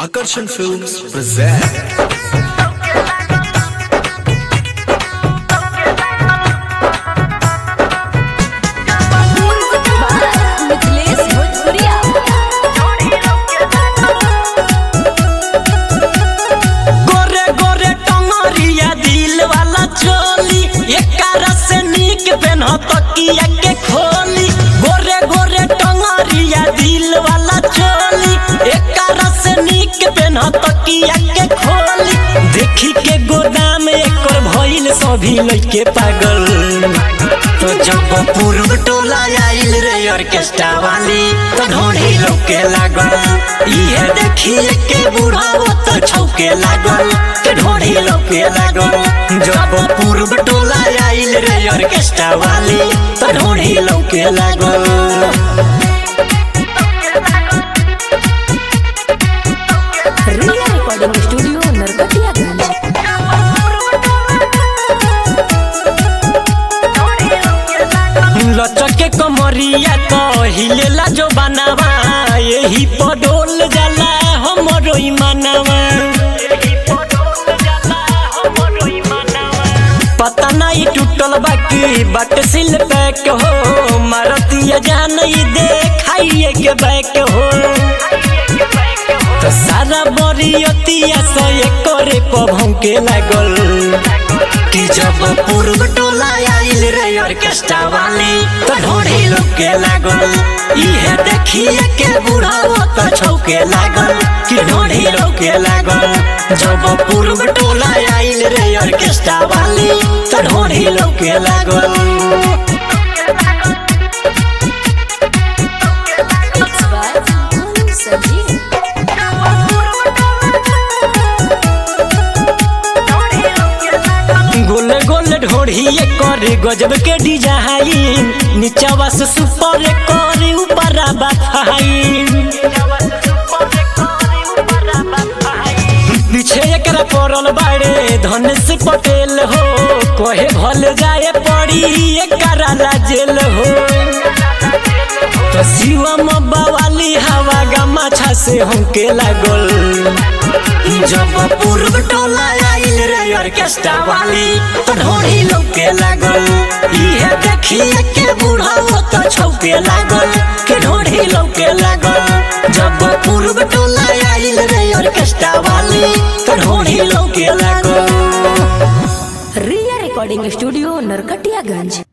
Akarsan Films present Mithilesh भोजपुरिया गोरे गोरे टंगरिया दिल वाला चोली एकर से नीक पेन तकिया के खोली गोरे गोरे टंगरिया दिल वाला चोली एकर से नीक पेन तकिया के खोली देखी के गोदाम एकर भइल सभी लइके पागल तो जब पूर्व टोला आइल रे ऑर्केस्ट्रा वाली तो ढोढ़ी लोके लागल इहे देखिए के बुढ़ाओ तो छौके लागल के ढोढ़ी लोके लागल जब पूर्व टोला आइल रे ऑर्केस्ट्रा वाली तो ढोढ़ी लोके लागल रिया रिकॉर्डिंग स्टूडियो नरकटियागंज लचके कमरिया तो हिलेला जो बनावा यही पडोल जाला हमरो ईमानवा पता नहीं टूटल बाकी बट सिल पैक हो मारतिया जान ई देखाइए के बैक हो तो सारा बरियतिया से करे पभों के लागल कि जब पूर्व टोला आइल रे ऑर्केस्ट्रा वाली तो ढोढ़ी लोग के लागल इहे देखिए के बुढ़ाओ तो छौके लागल कि ढोढ़ी लोग के लागल जब पूर्व टोला आइल रे ऑर्केस्ट्रा वाली तो ढोढ़ी लोग के लागल इट्स बाय मोनू संजीव गोल गोल ढोढ़िए करे गजब के डिजाइन नीचवा से सुपर करे ऊपर बाफाइन पीछे एकरा पड़ल बाड़े धनेश पटेल हो कहे भल जाए पड़ी एकरा लाजेल हो तो शिवम बवाली हवा गमाछा से हमके लागल जब पूर्व टोला आइल रे ऑर्केस्ट्रा वाली तो ढोढ़ी लोग के लागल इहे देखिए के बुढ़ाओ तो छौके लागल के ढोढ़ी लोग के लागल जब पूर्व टोला आइल रे ऑर्केस्ट्रा वाली तो ढोढ़ी लोग के लागल रिया रिकॉर्डिंग स्टूडियो नरकटियागंज